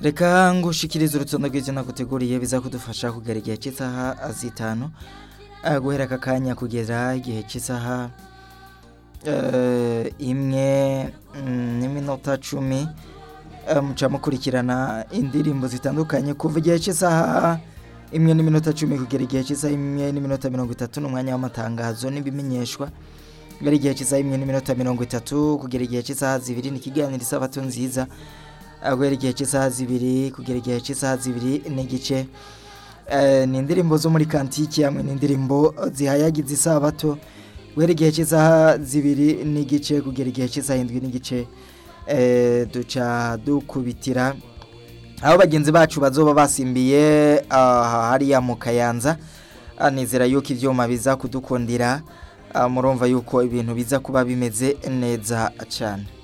reka ngushikirize urutonde rw'ivyo naguteguriye biza kudufasha kugera igihe cy'isaha zitanu eh, guhera aka kanya kugera igihe cy'isaha eh, imwe mm, n'iminota cumi eh, muca mukurikirana indirimbo zitandukanye kuva igihe cy'isaha imwe n'iminota cumi kugera igihe cy'isaha imwe n'iminota mirongo itatu n'umwanya w'amatangazo n'ibimenyeshwa kugera igihe cy'isaha imwe n'iminota mirongo itatu kugera igihe cy'isaha zibiri ni ikiganiro isabato nziza eh, guhera igihe cy'isaha zibiri kugera igihe cy'isaha zibiri n'igice Eh, ni indirimbo zo muri kantiki hamwe n'indirimbo zihayagiza isabato guhera igihe cy'isaha zibiri n'igice kugera igihe cy'isaha indwi n'igice eh, duca dukubitira aho bagenzi bacu bazoba basimbiye aha hariya mu kayanza Ah, nizera yuko ivyuma biza kudukundira Ah, murumva yuko ibintu biza kuba bimeze neza cane